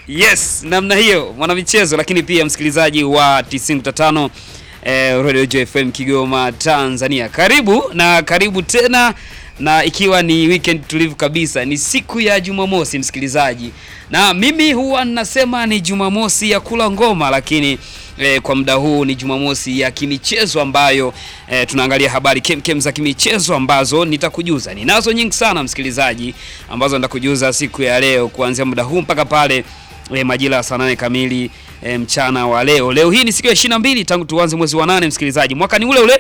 Yes, namna hiyo mwanamichezo, lakini pia msikilizaji wa 95 eh, Radio Joy FM Kigoma Tanzania, karibu na karibu tena, na ikiwa ni weekend tulivu kabisa, ni siku ya Jumamosi msikilizaji, na mimi huwa ninasema ni Jumamosi ya kula ngoma, lakini eh, kwa muda huu ni Jumamosi ya kimichezo ambayo eh, tunaangalia habari kemkem za kimichezo ambazo nitakujuza. Ninazo nyingi sana msikilizaji, ambazo nitakujuza siku ya leo kuanzia muda huu mpaka pale e, majira ya saa nane kamili e, mchana wa leo. Leo hii ni siku ya 22 tangu tuanze mwezi wa nane msikilizaji, mwaka ni ule ule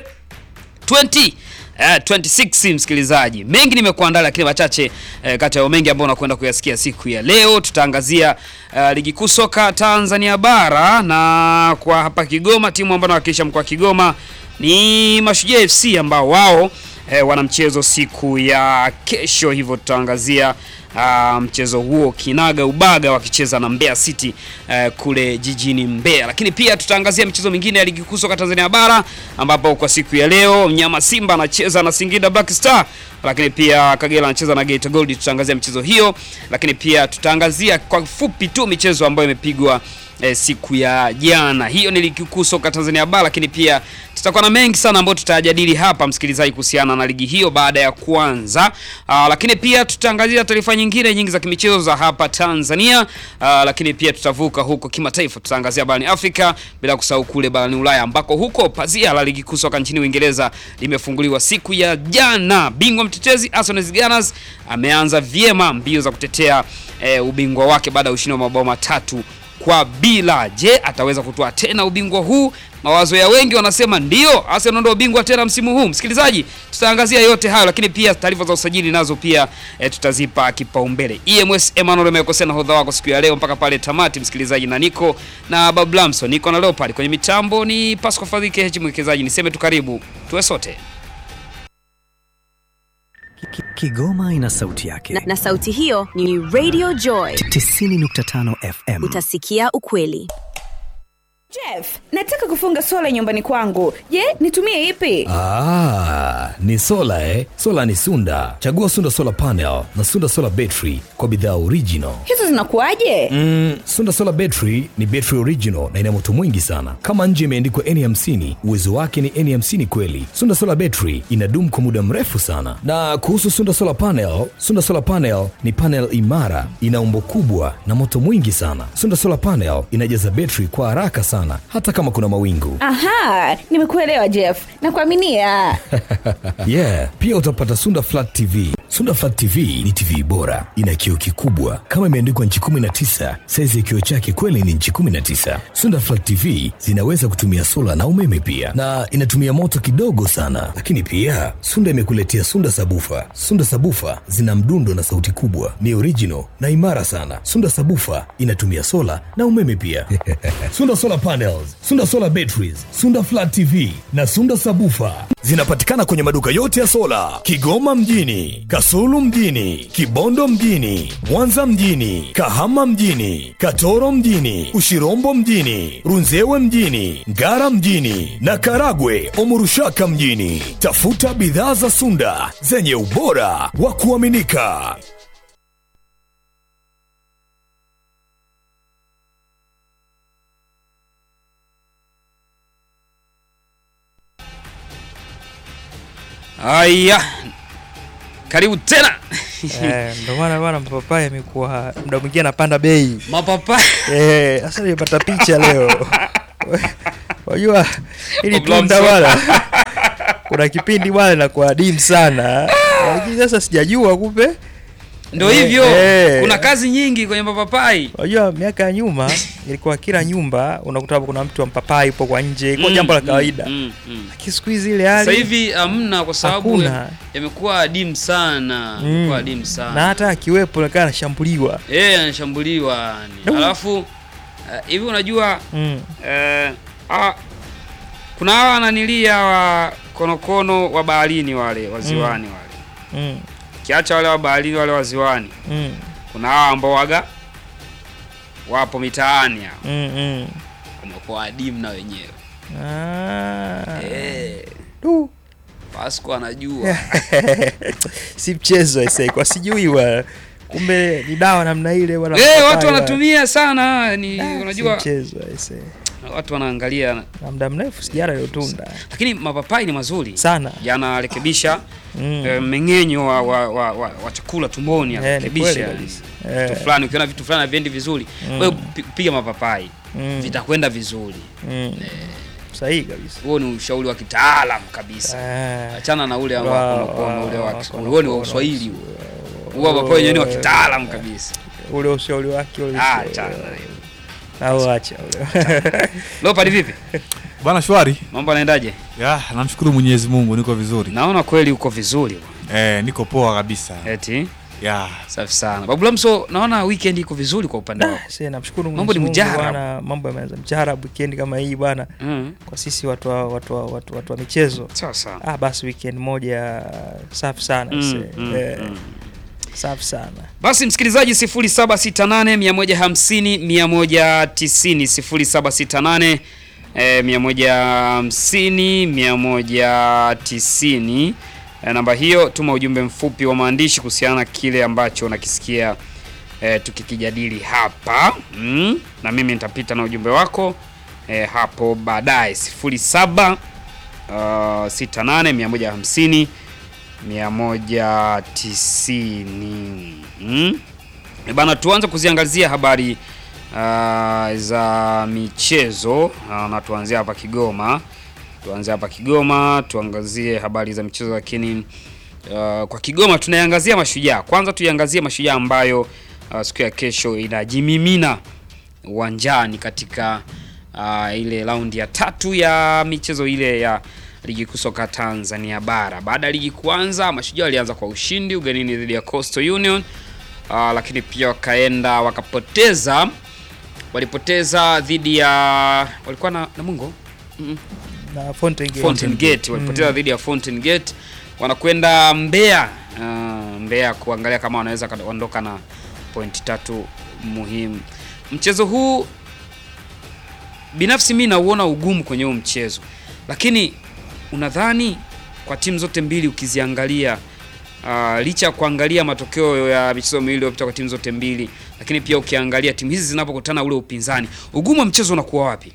20 eh, 26 msikilizaji. Mengi nimekuandaa, lakini machache eh, kati ya mengi ambayo unakwenda kuyasikia siku ya leo. Tutaangazia eh, ligi kuu soka Tanzania bara, na kwa hapa Kigoma timu ambayo inawakilisha mkoa wa Kigoma ni Mashujaa FC ambao wao eh, wana mchezo siku ya kesho, hivyo tutaangazia Uh, mchezo huo kinaga ubaga wakicheza na Mbeya City uh, kule jijini Mbeya, lakini pia tutaangazia michezo mingine ya ligi kuu soka Tanzania bara ambapo kwa siku ya leo mnyama Simba anacheza na Singida Black Star, lakini pia Kagera anacheza na Geita Gold. Tutaangazia michezo hiyo, lakini pia tutaangazia kwa fupi tu michezo ambayo imepigwa eh, siku ya jana. Hiyo ni ligi kuu soka Tanzania bara, lakini pia tutakuwa na mengi sana ambayo tutajadili hapa msikilizaji, kuhusiana na ligi hiyo baada ya kuanza. Aa, lakini pia tutaangazia taarifa nyingine nyingi za kimichezo za hapa Tanzania. Aa, lakini pia tutavuka huko kimataifa, tutaangazia barani Afrika bila kusahau kule barani Ulaya ambako huko pazia la ligi kuu soka nchini Uingereza limefunguliwa siku ya jana. Bingwa mtetezi Arsenal Gunners ameanza vyema mbio za kutetea e, ubingwa wake baada ya ushindi wa mabao matatu kwa bila. Je, ataweza kutoa tena ubingwa huu? Mawazo ya wengi wanasema ndio, Arsenal ndio ubingwa tena msimu huu. Msikilizaji, tutaangazia yote hayo, lakini pia taarifa za usajili nazo pia e, tutazipa kipaumbele. EMS Emmanuel amekosea nahodha wako siku ya leo mpaka pale tamati, msikilizaji, na niko na Bablamso, niko na Leopard kwenye mitambo, ni Pasco Fadhike H mwekezaji. Niseme tu karibu tuwe sote. Kigoma ina sauti yake na, na sauti hiyo ni Radio Joy 90.5 FM. utasikia ukweli. Jeff, nataka kufunga sola nyumbani kwangu. Je, nitumie ipi? Ah, ni sola eh? Sola ni Sunda. Chagua Sunda Solar Panel na Sunda Solar Battery kwa bidhaa original. Hizo zinakuwaje? Mm, Sunda Solar Battery ni battery original na ina moto mwingi sana. Kama nje imeandikwa N50, uwezo wake ni N50 kweli. Sunda Solar Battery inadumu kwa muda mrefu sana. Na kuhusu Sunda Solar Panel, Sunda Solar Panel ni panel imara, ina umbo kubwa na moto mwingi sana. Sunda Solar Panel inajaza battery kwa haraka sana hata kama kuna mawingu. Aha, nimekuelewa Jeff. Nakuaminia. yeah, pia utapata Sunda Flat TV. Sunda Flat TV ni TV bora, ina kioo kikubwa kama imeandikwa nchi 19. Saizi ya kioo chake kweli ni nchi 19. Sunda Flat TV zinaweza kutumia sola na umeme pia, na inatumia moto kidogo sana. Lakini pia Sunda imekuletea Sunda Sabufa. Sunda Sabufa zina mdundo na sauti kubwa, ni original na imara sana. Sunda Sabufa inatumia sola na umeme pia. Sunda Solar Panels, Sunda Solar Batteries, Sunda Flat TV na Sunda Sabufa zinapatikana kwenye maduka yote ya sola Kigoma mjini, Kasulu mjini, Kibondo mjini, Mwanza mjini, Kahama mjini, Katoro mjini, Ushirombo mjini, Runzewe mjini, Ngara mjini na Karagwe Omurushaka mjini. Tafuta bidhaa za Sunda zenye ubora wa kuaminika. Haya, karibu tena Eh, ndo maana bwana mapapai amekuwa muda mwingine anapanda bei. mapapai Eh, sasa nimepata picha leo. Wajua ili Problem tunda solved. bwana. Kuna kipindi bwana inakuwa adimu sana. Lakini sasa sijajua kumbe. Ndio Eh, hivyo, eh. kuna kazi nyingi kwenye mapapai. Wajua miaka ya nyuma ilikuwa kila nyumba unakuta hapo kuna mtu wa mpapai upo kwa nje, kwa Mm, jambo la mm, kawaida. mm, mm. Lakini siku hizi ile hali Sasa hivi hamna, kwa sababu Hakuna. yamekuwa adimu sana, Mm. yamekuwa adimu sana na hata akiwepo anakaa anashambuliwa. eh, anashambuliwa yani. No. Alafu eh, hivi unajua Mm. eh, ah, kuna hawa nanilia wa konokono wa baharini wale waziwani wale, Mm. kiacha wale wa baharini wale waziwani, Mm. kuna hawa ambao waga wapo mitaani hao, Mm. Mm. wamekuwa adimu na wenyewe Ah. eh, Du. Pasco anajua si mchezo aisee, kwa sijui wa kumbe ni dawa namna ile bwana Eh, mapapai watu bwana. wanatumia sana ni Ah, si unajua mchezo aise. watu wanaangalia na muda mrefu sijara ile tunda lakini mapapai ni mazuri sana yanarekebisha Mm. eh, mmeng'enyo wa, wa, wa, wa, wa chakula tumboni Eh, ni yanarekebisha kweli yani. kabisa. vitu Eh. fulani ukiona vitu fulani haviendi vizuri wewe pi- piga mapapai Mm. vitakwenda vizuri Mm. sahihi kabisa huo ni ushauri wa kitaalam kabisa Ah. achana na ule Wa- wa konokono ule wa wa- Kiswahili. huo ni wa konokono. uswahili huo huo mapapai wenyewe ni wa kitaalam kabisa ule ushauri wake ule Ah, ushauri- achana na hiyo. au acha ule Leopard vipi Bwana shwari. mambo yanaendaje Ya, namshukuru Mwenyezi Mungu niko vizuri. naona kweli uko vizuri bwana. Eh, niko poa kabisa. eti Ya. safi sana babu lamso naona weekend iko vizuri kwa upande wako Sasa namshukuru Mambo ni Mwenyezi Mungu mjarabu. bwana, mambo yameanza mjarabu weekend kama hii bwana, mm. kwa sisi watu wa, watu wa, watu, watu wa michezo sawa sawa ah, basi weekend moja safi sana Mm, ise. mm, eh, mm. safi sana basi msikilizaji 0768 150 190 0768 eh, 150 190 eh, namba hiyo tuma ujumbe mfupi wa maandishi kuhusiana na kile ambacho unakisikia eh, tukikijadili hapa mm, na mimi nitapita na ujumbe wako eh, hapo baadaye 07 uh, 68 150 190 mm? E Bana, tuanze kuziangazia habari uh, za michezo uh, na tuanzie hapa Kigoma. Tuanzie hapa Kigoma, tuangazie habari za michezo, lakini uh, kwa Kigoma tunaiangazia Mashujaa. Kwanza tuiangazie Mashujaa ambayo uh, siku ya kesho inajimimina uwanjani katika uh, ile raundi ya tatu ya michezo ile ya ligi kuu soka Tanzania bara. Baada ya ligi kuanza, Mashujaa walianza kwa ushindi ugenini dhidi ya Coastal Union uh, lakini pia wakaenda wakapoteza, walipoteza dhidi ya walikuwa na Namungo mm na Fountain Gate. Fountain Gate walipoteza dhidi ya Fountain Gate, wanakwenda Mbeya uh, Mbeya kuangalia kama wanaweza kuondoka na pointi tatu muhimu. Mchezo huu binafsi mi nauona ugumu kwenye huu mchezo, lakini unadhani kwa timu zote mbili ukiziangalia, uh, licha ya kuangalia matokeo ya michezo miwili iliyopita kwa timu zote mbili, lakini pia ukiangalia timu hizi zinapokutana ule upinzani, ugumu wa mchezo unakuwa wapi?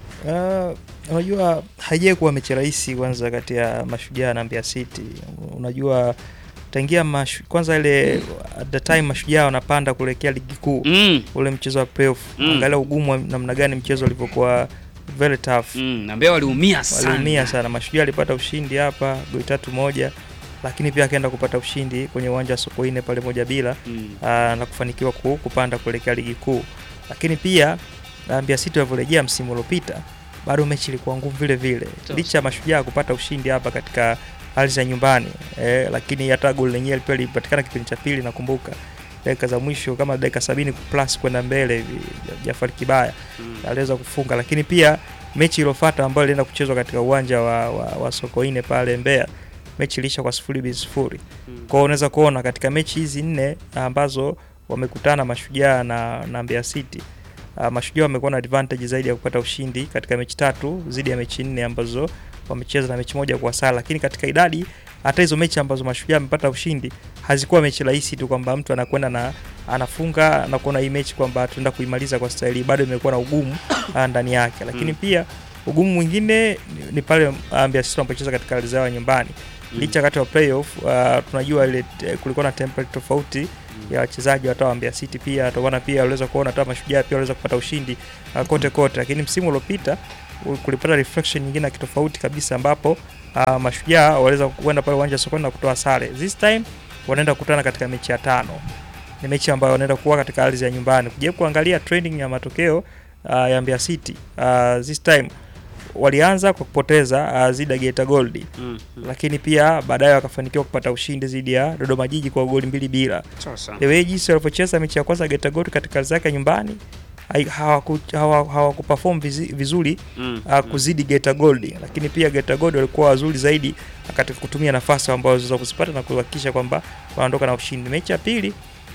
Ah, unajua haijai kuwa mechi rahisi kwanza kati ya Mashujaa na Mbeya City. Unajua tangia mashu, kwanza ile at the time Mashujaa wanapanda kuelekea ligi kuu Mm. ule mchezo wa playoff Mm. angalia ugumu wa namna gani mchezo ulivyokuwa very tough. Mm, na Mbeya waliumia sana. Waliumia sana. Mashujaa alipata ushindi hapa goli tatu moja, lakini pia akaenda kupata ushindi kwenye uwanja wa Sokoine pale moja bila Mm. aa, na kufanikiwa ku- kupanda kuelekea ligi kuu. Lakini pia ah, Mbeya City walivyorejea msimu uliopita bado mechi ilikuwa ngumu vile vile, licha ya Mashujaa kupata ushindi hapa katika hali za nyumbani eh, lakini hata goli lenyewe pia lilipatikana kipindi cha pili, nakumbuka dakika za mwisho kama dakika sabini plus kwenda mbele hivi, Jafari Kibaya aliweza kufunga, lakini pia mechi iliyofuata ambayo ilienda kuchezwa katika uwanja wa, wa, wa Sokoine pale Mbeya, mechi iliisha kwa sifuri bin sifuri. Kwa hiyo unaweza kuona katika mechi hizi nne ambazo wamekutana Mashujaa na, na Mbeya City uh, Mashujaa wamekuwa na advantage zaidi ya kupata ushindi katika mechi tatu zidi ya mechi nne ambazo wamecheza na mechi moja kwa sala, lakini katika idadi hata hizo mechi ambazo Mashujaa amepata ushindi hazikuwa mechi rahisi tu kwamba mtu anakwenda na anafunga na kuona hii mechi kwamba tunaenda kuimaliza kwa staili, bado imekuwa na ugumu ah, ndani yake, lakini pia ugumu mwingine ni, ni pale ah, Mbeya City wanapocheza katika ardhi zao ya nyumbani licha wakati wa playoff uh, tunajua ile eh, kulikuwa na template tofauti ya wachezaji hata wa Mbeya City pia tukaona pia waliweza kuona hata Mashujaa pia waliweza kupata ushindi uh, kote kote, lakini msimu uliopita u- kulipata reflection nyingine ya kitofauti kabisa ambapo uh, Mashujaa waliweza kwenda pale uwanja wa Sokoine na kutoa sare. This time wanaenda kukutana katika mechi ya tano, ni mechi ambayo wanaenda kuwa katika ardhi ya nyumbani. Kujaribu kuangalia trending ya matokeo uh, ya Mbeya City uh, this time walianza kwa kupoteza uh, zidi ya Geita Gold Mm. lakini pia baadaye wakafanikiwa kupata ushindi dhidi ya Dodoma Jiji kwa goli mbili bila. Sasa. The way jinsi walivyocheza mechi ya kwanza Geita Gold katika ardhi yake ya nyumbani hai- hawaku- hawa- hawakuperform vizi- vizuri Mm. uh, kuzidi Geita Gold, lakini pia Geita Gold walikuwa wazuri zaidi katika kutumia nafasi ambazo waliweza kuzipata na kuhakikisha kwamba wanaondoka na ushindi. Mechi ya pili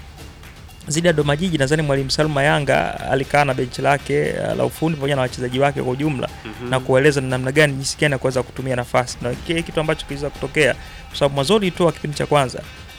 zidi ya Dodoma Jiji, nadhani mwalimu Salma Yanga alikaa na benchi lake uh, la ufundi pamoja na wachezaji wake kwa ujumla na kueleza ni namna gani jinsi gani ya kuweza kutumia nafasi, na kile kitu ambacho kiliweza kutokea, kwa sababu mwanzoni tu wa kipindi cha kwanza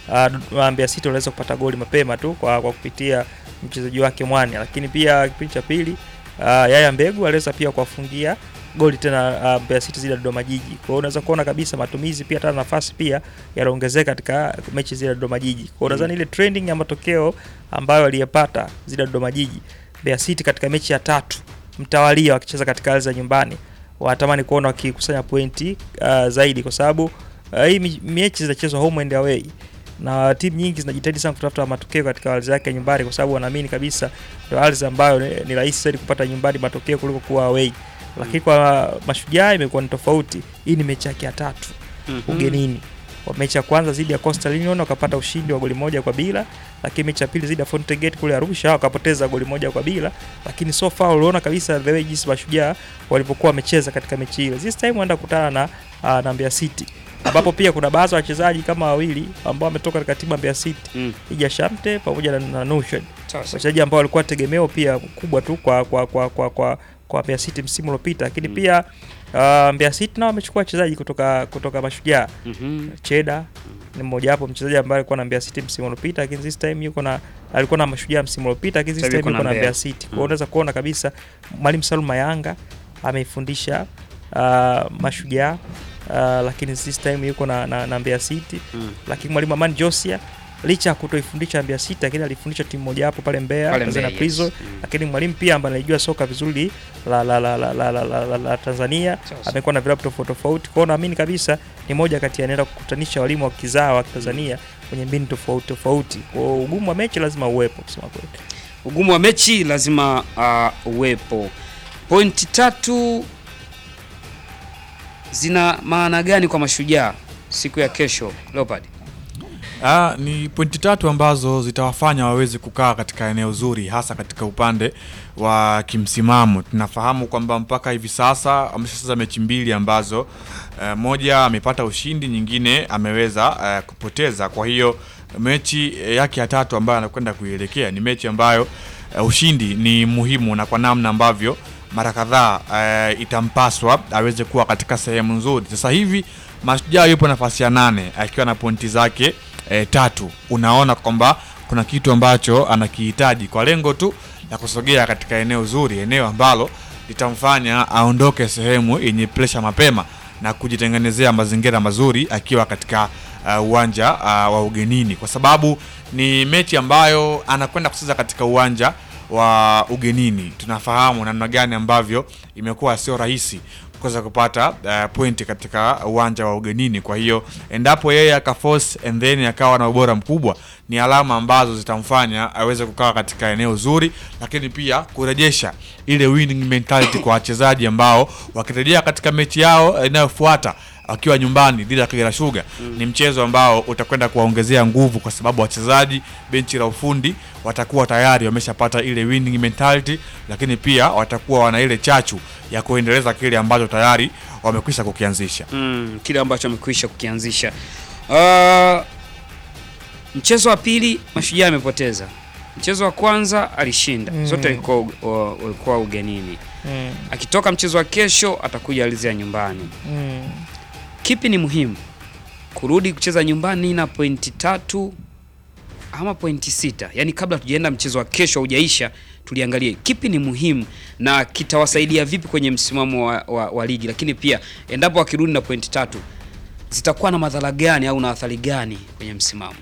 uh, Mbeya City waliweza kupata goli mapema tu kwa, kwa kupitia mchezaji wake Mwani, lakini pia kipindi cha pili uh, Yaya Mbegu aliweza pia kuwafungia goli tena uh, Mbeya City zile ya Dodoma Jiji. Kwa hiyo unaweza kuona kabisa matumizi pia hata nafasi pia yanaongezeka katika mechi zile ya Dodoma Jiji. Kwa hiyo nadhani ile trending ya matokeo ambayo aliyepata zile ya Dodoma Jiji, Mbeya City katika mechi ya tatu mtawalia wakicheza katika ardhi za nyumbani, wanatamani kuona wakikusanya pointi uh, zaidi kwa sababu uh, hii mi- mechi zinachezwa home and away na timu nyingi zinajitahidi sana kutafuta matokeo katika ardhi yake ya nyumbani, kwa sababu wanaamini kabisa ndio ardhi ambayo ni, ni rahisi zaidi kupata nyumbani matokeo kuliko kuwa away. Lakini kwa Mashujaa imekuwa ni tofauti. Hii ni mechi yake ya tatu ugenini. Kwa mechi ya kwanza dhidi ya Coastal Union wakapata ushindi wa goli moja kwa bila, lakini mechi ya pili dhidi ya Fountain Gate kule Arusha wakapoteza goli moja kwa bila, lakini so far uliona kabisa the way jinsi Mashujaa walipokuwa wamecheza katika mechi ile. This time wanaenda kukutana na uh, na Mbeya City ambapo pia kuna baadhi ya wachezaji kama wawili ambao wametoka katika timu ya Mbeya City Mm. Ija Shamte pamoja na, na Nushed Sawa sawa. wachezaji ambao walikuwa tegemeo pia kubwa tu kwa kwa kwa kwa kwa, kwa Mbeya City msimu uliopita, lakini Mm. pia uh, Mbeya City nao wamechukua wachezaji kutoka kutoka Mashujaa. Mhm. Cheda ni mmoja wapo mchezaji ambaye alikuwa na Mbeya City msimu uliopita, lakini this time yuko na alikuwa na Mashujaa msimu uliopita, lakini this Sasa hivi time yuko yuko na na Mbeya. Mbeya City. Kwa Mm. hiyo unaweza kuona kabisa Mwalimu Salum Mayanga ameifundisha uh, Mashujaa uh, lakini this time yuko na, na, na Mbeya City Mm. lakini mwalimu Amani Josia licha ya kutoifundisha Mbeya City, lakini alifundisha timu moja hapo pale Mbeya Pale Tanzania Mbeya, Prison yes. Mm. lakini mwalimu pia ambaye anajua soka vizuri la, la, la, la, la, la, la, la, la Tanzania Sawa sawa. amekuwa na vilabu tofauti tofauti. Kwa hiyo naamini kabisa ni moja kati ya anaenda kukutanisha walimu wa kizaa wa Tanzania kwenye mbinu tofauti tofauti. Kwa hiyo ugumu wa mechi lazima uwepo kusema kweli. Ugumu wa mechi lazima uh, uwepo. Pointi tatu zina maana gani kwa Mashujaa siku ya kesho Leopard? Ah, ni pointi tatu ambazo zitawafanya waweze kukaa katika eneo zuri hasa katika upande wa kimsimamo. Tunafahamu kwamba mpaka hivi sasa ameshacheza mechi mbili ambazo eh, moja amepata ushindi, nyingine ameweza eh, kupoteza. Kwa hiyo mechi eh, yake ya tatu ambayo anakwenda kuielekea ni mechi ambayo eh, ushindi ni muhimu na kwa namna ambavyo mara kadhaa eh, itampaswa aweze kuwa katika sehemu nzuri. Sasa hivi Mashujaa yupo nafasi ya nane akiwa na pointi zake eh, tatu. Unaona kwamba kuna kitu ambacho anakihitaji kwa lengo tu la kusogea katika eneo zuri, eneo ambalo litamfanya aondoke sehemu yenye presha mapema na kujitengenezea mazingira mazuri akiwa katika uh, uwanja uh, wa ugenini, kwa sababu ni mechi ambayo anakwenda kucheza katika uwanja wa ugenini. Tunafahamu namna gani ambavyo imekuwa sio rahisi kuweza kupata uh, pointi katika uwanja wa ugenini. Kwa hiyo endapo yeye akaforce and then akawa na ubora mkubwa, ni alama ambazo zitamfanya aweze kukaa katika eneo zuri, lakini pia kurejesha ile winning mentality kwa wachezaji ambao wakirejea katika mechi yao inayofuata wakiwa nyumbani dhidi ya Kagera Sugar ni mchezo ambao utakwenda kuwaongezea nguvu, kwa sababu wachezaji, benchi la ufundi watakuwa tayari wameshapata ile winning mentality, lakini pia watakuwa wana ile chachu ya kuendeleza kile ambacho tayari wamekwisha kukianzisha. Mm, kile ambacho amekwisha kukianzisha. Uh, mchezo wa pili Mashujaa amepoteza. Mchezo wa kwanza alishinda. Mm. Zote walikuwa u- walikuwa ugenini. Mm. Akitoka mchezo wa kesho atakuja ardhi ya nyumbani. Mm. Kipi ni muhimu? Kurudi kucheza nyumbani na pointi tatu ama pointi sita? Yaani kabla tujaenda mchezo wa kesho haujaisha, tuliangalie kipi ni muhimu na kitawasaidia vipi kwenye msimamo wa, wa, wa ligi, lakini pia endapo wakirudi na pointi tatu zitakuwa na madhara gani au na athari gani kwenye msimamo?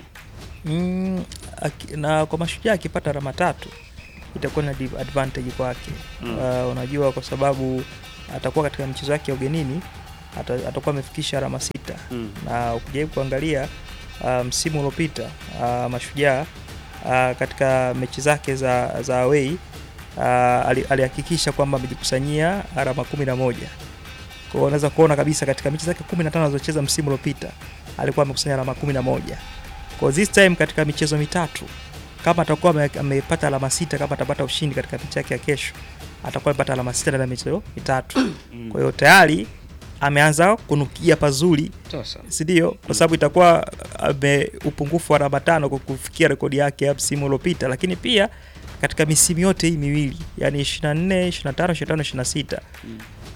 Mm, aki- na kwa Mashujaa akipata alama tatu itakuwa na div- advantage kwake. Mm. Uh, unajua kwa sababu atakuwa katika michezo yake ya ugenini ata, atakuwa amefikisha alama sita Mm. na ukijaribu kuangalia uh, msimu uliopita uh, Mashujaa uh, katika mechi zake za, za away uh, ali- alihakikisha kwamba amejikusanyia alama kumi na moja kwa hiyo unaweza kuona kabisa katika mechi zake 15 alizocheza msimu uliopita alikuwa amekusanya alama 11 kwa this time katika michezo mitatu kama atakuwa ame- amepata alama sita kama atapata ushindi katika mechi yake ya kesho atakuwa amepata alama sita ndani ya michezo mitatu kwa hiyo tayari ameanza kunukia pazuri Sasa. si ndio? Kwa sababu itakuwa ame upungufu wa alama tano kwa kufikia rekodi yake ya msimu uliopita, lakini pia katika misimu yote hii miwili yani 24, 25, 25, 26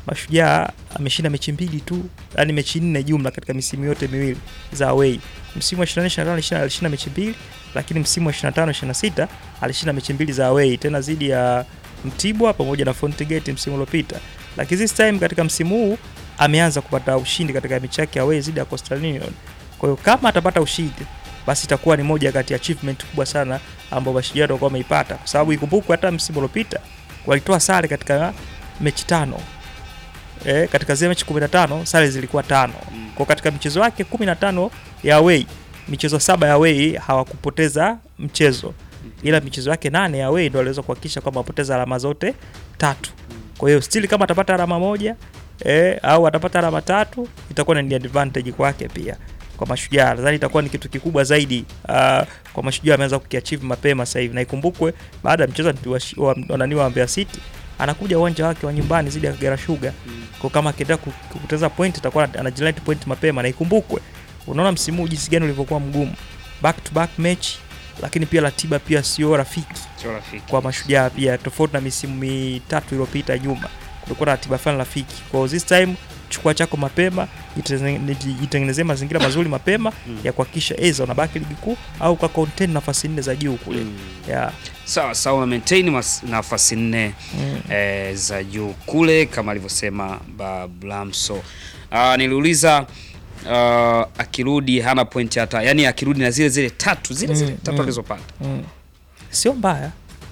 Mashujaa ameshinda mechi mbili tu, yani mechi nne jumla katika misimu yote miwili za away. Msimu wa 24 25 alishinda, alishinda mechi mbili, lakini msimu wa 25 26 alishinda mechi mbili za away tena dhidi ya Mtibwa pamoja na Fountain Gate msimu uliopita. Lakini this time katika msimu huu ameanza kupata ushindi katika mechi yake away dhidi ya Coastal Union. Kwa hiyo kama atapata ushindi basi itakuwa ni moja kati ya achievement kubwa sana ambao Mashujaa watakuwa wameipata, kwa sababu ikumbukwe hata msimu uliopita walitoa sare katika mechi tano e, katika zile mechi 15 sare zilikuwa tano. Kwa katika michezo yake 15 ya away, michezo saba ya away hawakupoteza mchezo, ila michezo yake nane ya away ndio waliweza kuhakikisha kwamba wapoteza alama zote tatu. Kwa hiyo still kama atapata alama moja e, au atapata alama tatu itakuwa ni advantage kwake pia kwa Mashujaa. Nadhani itakuwa ni kitu kikubwa zaidi uh, kwa Mashujaa ameanza kukiachieve mapema sasa hivi, na ikumbukwe baada ya mchezo wa, wa, wa, nani wa Mbeya City anakuja uwanja wake wa nyumbani zidi ya Kagera Sugar kwa kama akiendelea ku- kupoteza point itakuwa anajilat point mapema, na ikumbukwe, unaona msimu huu jinsi gani ulivyokuwa mgumu, back to back match, lakini pia ratiba pia sio rafiki Sio rafiki. kwa Mashujaa pia, tofauti na misimu mitatu iliyopita nyuma, kulikuwa na ratiba fulani rafiki. Kwa hiyo this time chukua chako mapema, jitenge- jitengenezee mazingira mazuri mapema ya kuhakikisha aidha unabaki ligi kuu au ka contain nafasi nne za juu kule Mm. yeah. Sawa sawa, maintain mas- nafasi nne eh, za juu kule kama alivyosema Bablamso. Uh, niliuliza uh, akirudi hana point hata, yani akirudi na zile zile tatu zile zile Mm, tatu mm. alizopata mm. sio mbaya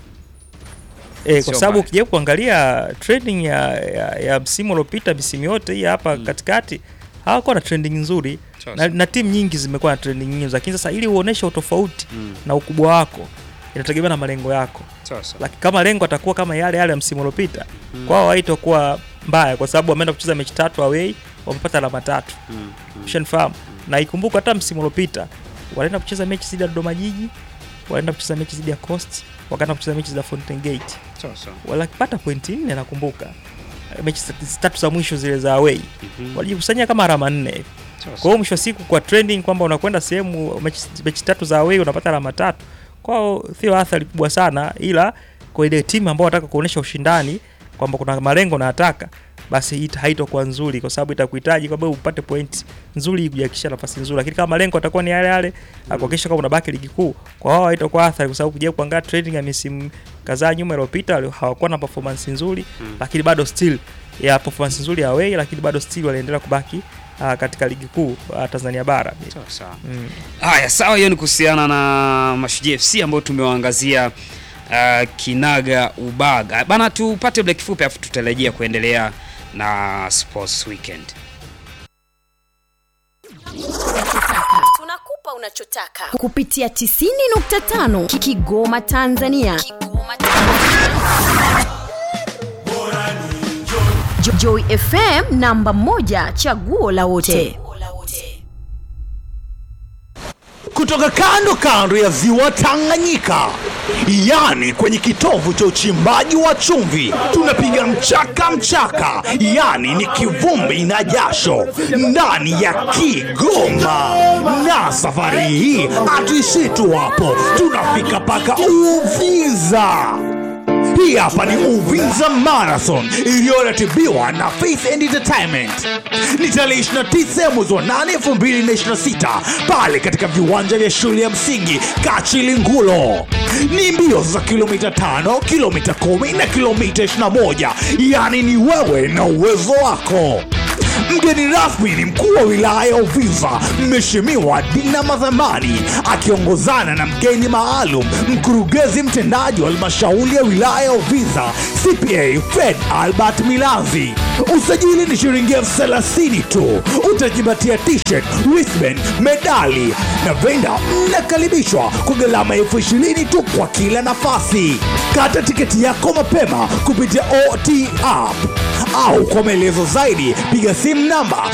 e, Sio kwa sababu mbaya. ukija kuangalia trending ya, ya, ya msimu uliopita misimu yote hii hapa katikati hawakuwa na trending nzuri Sawa na, sawa. na timu nyingi zimekuwa na trending nyingi, lakini sasa ili uoneshe utofauti Mm. na ukubwa wako inategemea na malengo yako Sawa sawa. lakini kama lengo atakuwa kama yale yale ya msimu uliopita kwao haitakuwa mbaya, kwa sababu wameenda kucheza mechi tatu away, wamepata alama tatu. Mm, mm. Ushanifahamu? Na ikumbuka hata msimu uliopita walienda kucheza mechi dhidi ya Dodoma Jiji, walienda kucheza mechi dhidi ya Coast, wakaenda kucheza mechi za Fountain Gate, Sawa sawa. walipata pointi nne nakumbuka, mechi zi- tatu za mwisho zile za away Mhm. walijikusanyia kama alama nne hivi. Sawa Kwa sawa. hiyo mwisho wa siku kwa trending kwamba unakwenda sehemu mechi, mechi tatu za away unapata alama tatu, kwao sio athari kubwa sana, ila kwa ile timu ambao wanataka kuonyesha ushindani kwamba kuna malengo nataka basi hii haitakuwa nzuri, kwa sababu itakuhitaji kwamba upate point nzuri kujakisha nafasi nzuri, lakini kama malengo atakuwa ni yale yale mm. kuhakikisha kwamba unabaki ligi kuu, kwa wao haitakuwa athari, kwa sababu kuja kuangalia trending ya misimu kadhaa nyuma iliyopita wali- hawakuwa na performance nzuri Mm. lakini bado still ya performance nzuri ya away, lakini bado still waliendelea kubaki uh, katika ligi kuu uh, Tanzania bara Sawa sawa. mm. Haya, sawa, hiyo ni kuhusiana na Mashujaa FC ambao tumewaangazia uh, kinaga ubaga bana. Tupate break fupi, afu tutarejea kuendelea na Sports Weekend. Tunakupa unachotaka kupitia 90.5 Kigoma Tanzania. Kigoma Tanzania. Jo- Joy FM namba moja chaguo la wote. kutoka kando kando ya ziwa Tanganyika, yani kwenye kitovu cha uchimbaji wa chumvi, tunapiga mchaka mchaka, yani ni kivumbi na jasho ndani ya Kigoma. Na safari hii hatuishii tu hapo, tunafika mpaka Uvinza. Hii hapa ni Uvinza Marathon iliyoratibiwa na Faith and Entertainment. Ni tarehe 29 mwezi wa 8 2026 pale katika viwanja vya shule ya msingi Kachilingulo. Ni mbio za kilomita 5, kilomita 10 na kilomita 21, yaani ni wewe na uwezo wako. Mgeni rasmi ni mkuu wa wilaya ya Uvinza, Mheshimiwa Dina Madhamani, akiongozana na mgeni maalum, mkurugenzi mtendaji wa halmashauri ya wilaya ya Uvinza, CPA Fred Albert Milanzi. Usajili ni shilingi elfu thelathini tu. Utajipatia t-shirt, wristband, medali na venda. Mnakaribishwa kwa gharama elfu ishirini tu kwa kila nafasi. Kata tiketi yako mapema kupitia OT app au kwa maelezo zaidi piga simu namba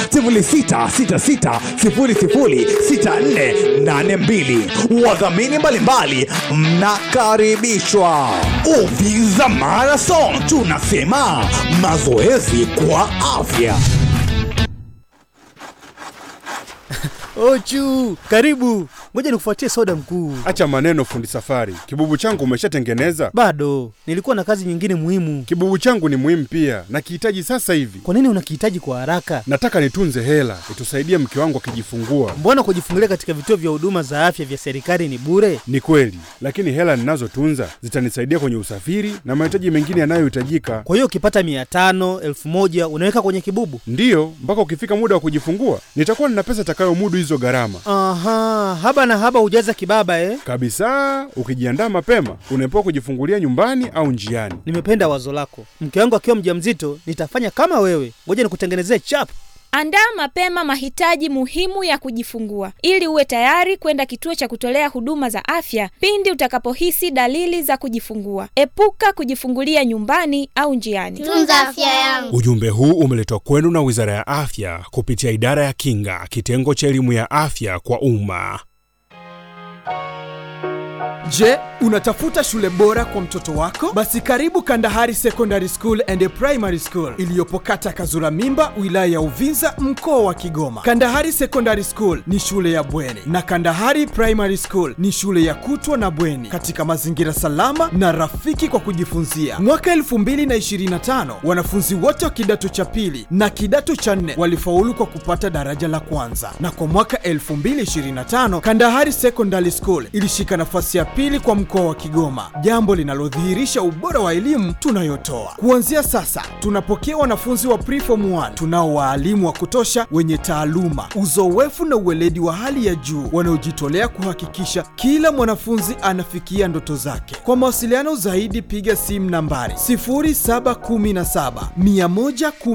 0666006482. Wadhamini mbalimbali mnakaribishwa. Uvinza Marathon, tunasema mazoezi kwa afya. Ochu, karibu. Ngoja nikufuatie soda mkuu. Acha maneno, fundi safari. Kibubu changu umeshatengeneza? Bado nilikuwa na kazi nyingine muhimu. Kibubu changu ni muhimu pia, nakihitaji sasa hivi. Kwa nini unakihitaji kwa haraka? Nataka nitunze hela itusaidie mke wangu akijifungua. Mbona kujifungulia katika vituo vya huduma za afya vya serikali ni bure? Ni kweli, lakini hela ninazotunza zitanisaidia kwenye usafiri na mahitaji mengine yanayohitajika. Kwa hiyo ukipata mia tano elfu moja unaweka kwenye kibubu? Ndiyo, mpaka ukifika muda wa kujifungua nitakuwa nina pesa itakayomudu hizo gharama Aha, haba na haba hujaza kibaba eh? kabisa. Ukijiandaa mapema, unaepuka kujifungulia nyumbani au njiani. Nimependa wazo lako. Mke wangu akiwa mjamzito nitafanya kama wewe. Ngoja nikutengenezee chap. Andaa mapema mahitaji muhimu ya kujifungua ili uwe tayari kwenda kituo cha kutolea huduma za afya pindi utakapohisi dalili za kujifungua. Epuka kujifungulia nyumbani au njiani. Tunza afya yangu. Ujumbe huu umeletwa kwenu na Wizara ya Afya kupitia Idara ya Kinga, kitengo cha elimu ya afya kwa umma. Je, unatafuta shule bora kwa mtoto wako? Basi karibu Kandahari Secondary School and Primary School iliyopo kata Kazura Mimba, wilaya ya Uvinza, mkoa wa Kigoma. Kandahari Secondary School ni shule ya bweni na Kandahari Primary School ni shule ya kutwa na bweni katika mazingira salama na rafiki kwa kujifunzia. Mwaka 2025 wanafunzi wote wa kidato cha pili na kidato cha nne walifaulu kwa kupata daraja la kwanza, na kwa mwaka 2025 Kandahari Secondary School ilishika nafasi ya pili kwa mkoa wa Kigoma, jambo linalodhihirisha ubora wa elimu tunayotoa. Kuanzia sasa, tunapokea wanafunzi wa preform 1 tunao waalimu wa kutosha wenye taaluma, uzoefu na uweledi wa hali ya juu wanaojitolea kuhakikisha kila mwanafunzi anafikia ndoto zake. Kwa mawasiliano zaidi, piga simu nambari 0717 110